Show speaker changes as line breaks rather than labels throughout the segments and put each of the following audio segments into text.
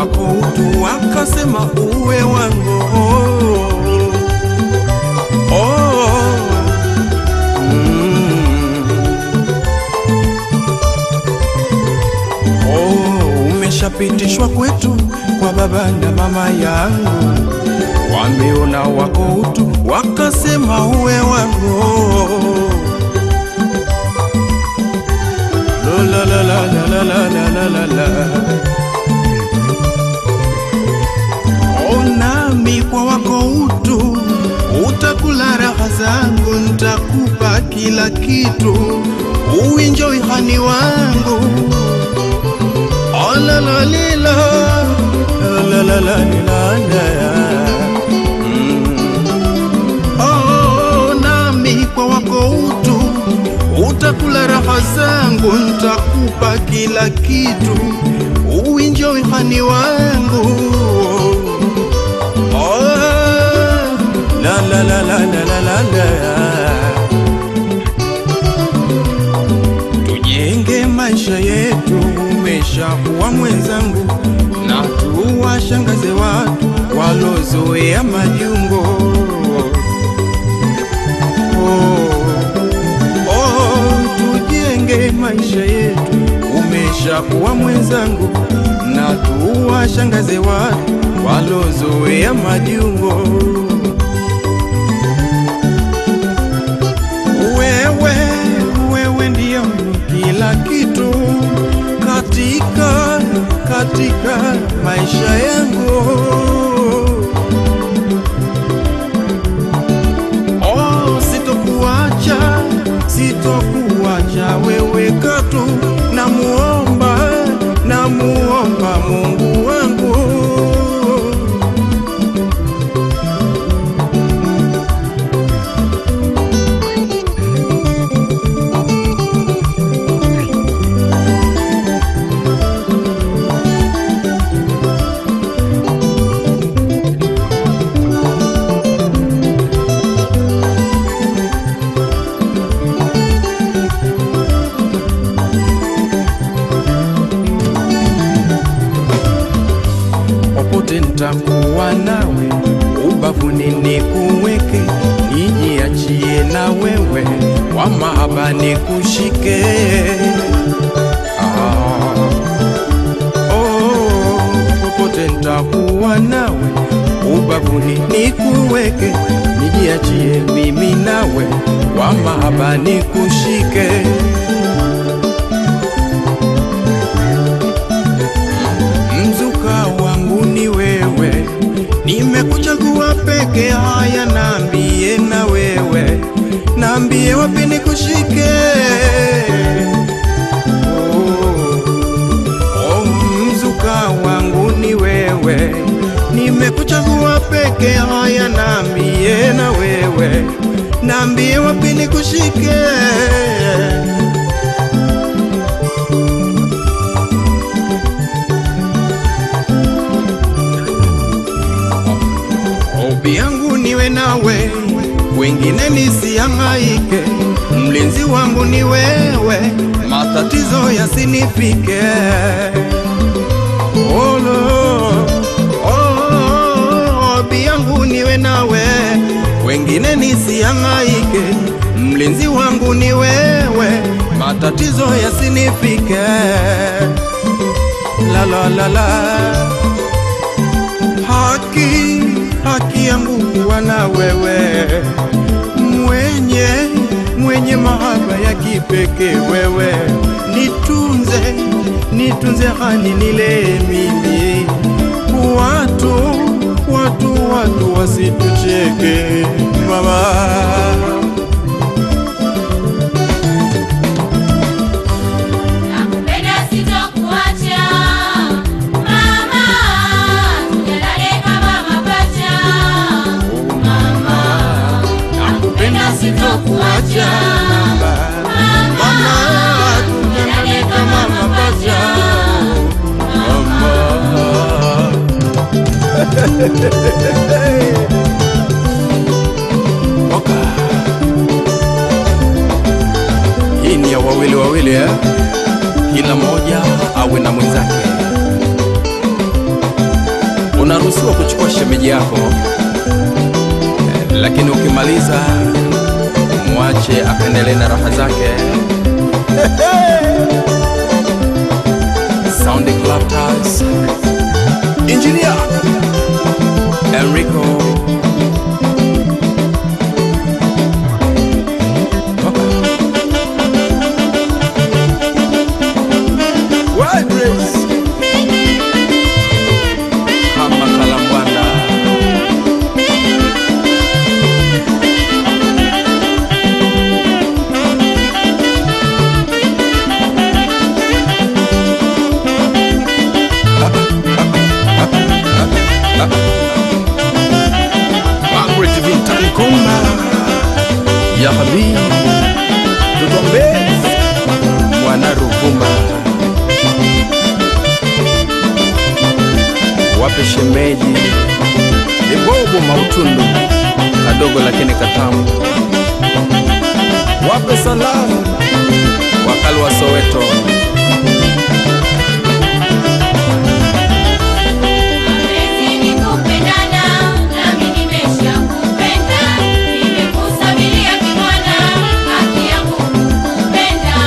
wako utu, wakasema uwe wangu. Oh, mm. Oh, umeshapitishwa kwetu kwa baba na mama yangu, wameona wako utu, wakasema uwe wangu. La la la la la la la la la la. Oh, nami kwa wako utu utakula raha zangu, ntakupa kila kitu, uinjoi hani wangu Oh, la la li la la la la li la la Mm. Oh, nami kwa wako utu utakula raha zangu, ntakupa kila kitu, uinjoi hani wangu Oh, la la la la la la la la tujenge maisha yetu, umeshakuwa mwenzangu, na tuwashangaze watu walozoea majungo. Oh, oh, tujenge maisha yetu, umeshakuwa mwenzangu, na tuwashangaze watu walozoea majungo. Wewe, wewe ndiyo kila kitu katika katika maisha yangu. Oh, sitokuacha, sitokuacha wewe katu, namuomba, namuomba Mungu wangu. popote nitakuwa nawe, ubavuni nikuweke, nijiachie na wewe, kwa mahaba nikushike. Ah, oh, popote nitakuwa nawe, ubavuni nikuweke, nijiachie mimi nawe, kwa mahaba nikushike. mzuka wangu ni wewe, nimekuchagua peke. Haya, naambie na wewe, naambie wapi nikushike. Oh, oh, mzuka wangu ni wewe, nimekuchagua peke. Haya, naambie na wewe, naambie wapi nikushike. Hobi yangu niwe nawe, wengine nisihangaike. Mlinzi wangu ni wewe, matatizo yasinifike. Olo, oh, hobi yangu niwe nawe, wengine nisihangaike. Mlinzi wangu ni wewe, matatizo yasinifike. La la la la haki haki yangu kuwa na wewe, mwenye mwenye mahaba ya kipekee wewe, nitunze nitunze hani nile mimi, watu watu watu wasitucheke mama.
Nakupenda sitokuacha mama, tujalale kama mapacha mama. Nakupenda sitokuacha mama, tujalale kama mapacha
Oka. Hii ni ya wawili wawili eh? Kila mmoja awe na mwenzake. unaruhusiwa kuchukua shemeji yako eh, lakini ukimaliza mwache akaendelee na raha zake. Sound Club Taz, Engineer Enrico Wild Race Hama Kalambwanda Margaret Vintan Komba Ya Habib Tutombe Mwana Ruvuma Wape shemeji Libobo Mautundu Kadogo lakini katamu Wape salamu Wakali wa Soweto
Mapenzi ni kupendana, nami nimeshakupenda. Nimekusabilia kimwana, haki yangu kukupenda.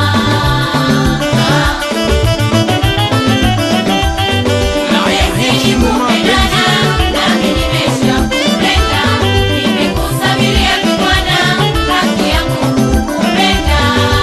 Mapenzi ni kupendana, nami nimeshakupenda. Nimekusabilia kimwana, haki yangu kukupenda.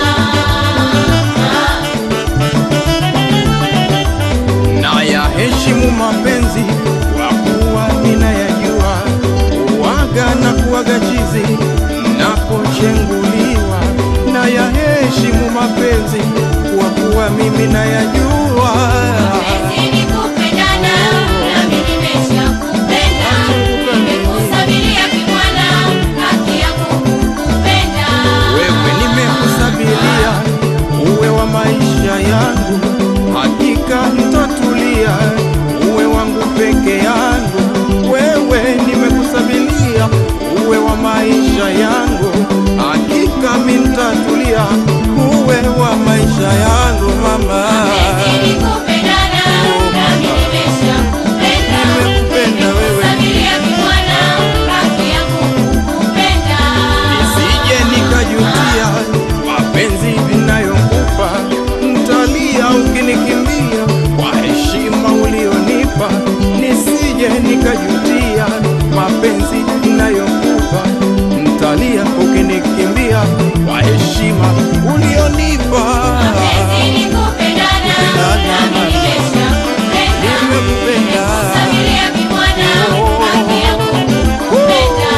na ya heshimu mapenzi kwa kuwa ninayajua uwaga na kuwaga chizi napochenguliwa na ya heshimu mapenzi kwa kuwa mimi nayajua
Mapenzi ni kupendana, nami nimeshakupenda. Nimekusabilia kimwana, haki yangu kukupenda.
wewe nimekusabilia uwe wa maisha yangu hakika nitatulia uwe wangu peke yangu wewe nimekusabilia uwe wa maisha yangu hakika mintatulia uwe wa maisha yangu mama
Mapenzi ni kupendana, nami nimeshakupenda.
Nimekupenda wewe.
Nimekusabilia kimwana, haki yangu kukupenda.
nisije nikajutia mapenzi ninayokupa ntalia ukinikimbia kwa heshima ulionipa nisije nikajutia mapenzi ninayokupa ntalia ukinikimbia kwa heshima ulionipa
Mapenzi ni kupendana, nami nimeshakupenda.
Nimekupenda.
Nimekusabilia kimwana, haki yangu kukupenda.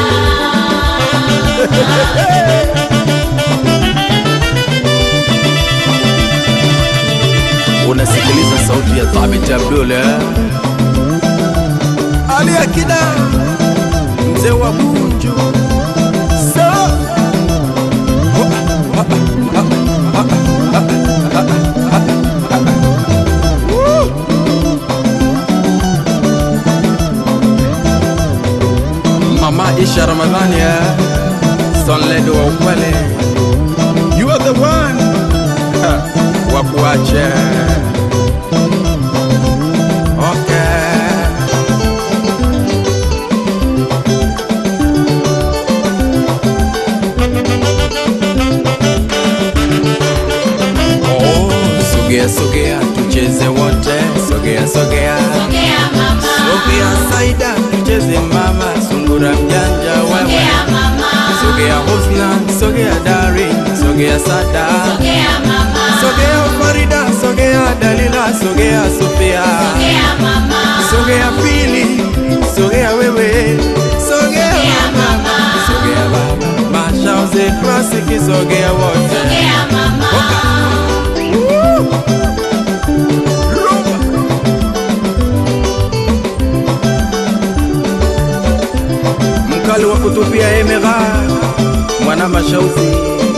unasikiliza sauti ya Thabit Abdul eh? Ali Akida mzee wa Bunju Sa- Woo! Mama Isha Ramadhani eh? Sonled wa ukweli You are the one Ha, wa kuache Okay Oh, sogea sogea tucheze wote sogea sogea
Sogea mama,
sogea saida tucheze mama sungura mjanja wewe
sogea mama,
sogea husna sogea dari sogea sada
sogea mama,
sogea farida sogea dalila sogea sofia
sogea mama,
sogea pili sogea wewe sogea
Sogea
mama
mama.
sogea baba mashauze klasiki sogea wote
sogea mama.
Rumba. mkali wa kutupia emera mwana mashauzi